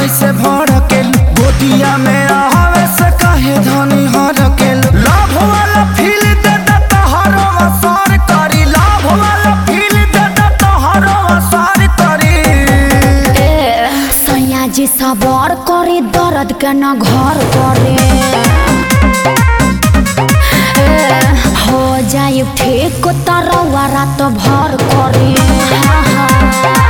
ऐसे भड़केल गोदिया में आवे से कहे धनी हरकेल लाभ वाला फील दे दे तोहरो असर करी लाभ वाला फील दे दे तोहरो असर करी ए सैया जी सबर करे दर्द के न घर करे ए, हो जाए ठीक तरवा रात भर करे हाँ, हाँ।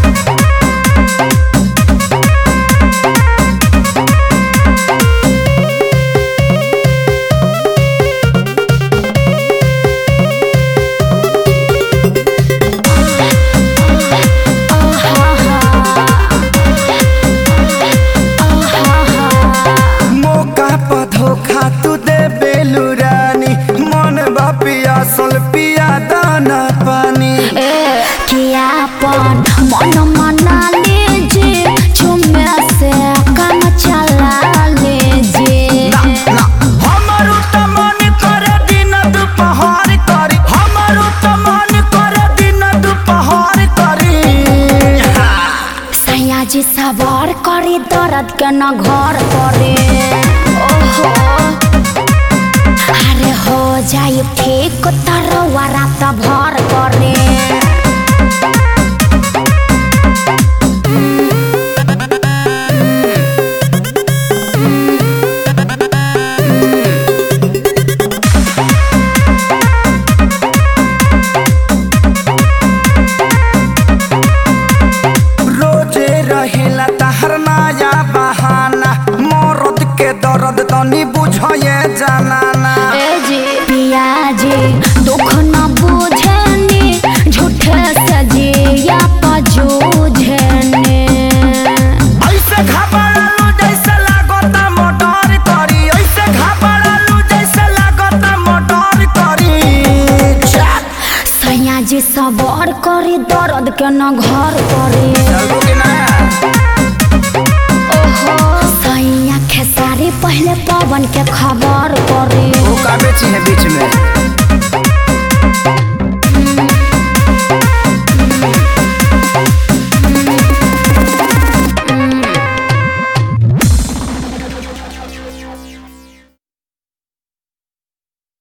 मौका पर धोखा तू दे बेलू रानी मन बा पियासल पिया दाना पानी ए कियापन मन मना लीजिए झुमे से काम चला लीजिए ना ना हमारो त मन करे दिन दुपहर करी हमारो त मन करे दिन दुपहर करी सैया जी सवार करे दर्द के न घर करे ओहो अरे हो जाए ठीक तरवा रात भर करे रोजे रहेला तहर नया बहाना मरद के दर्द तनी बुझे जनाना ए जी पिया जी दुख न बुझनी झूठे सजिया पजूझने ऐसे घबरालू जैसे लागता मोटर करी ऐसे घबरालू जैसे लागता मोटर करी चल सैया जी सबर करे दर्द के न घर करे चलबो कि ना ओहो सैया खेसारी पहले पवन के खबर करे वो का बेची है बीच में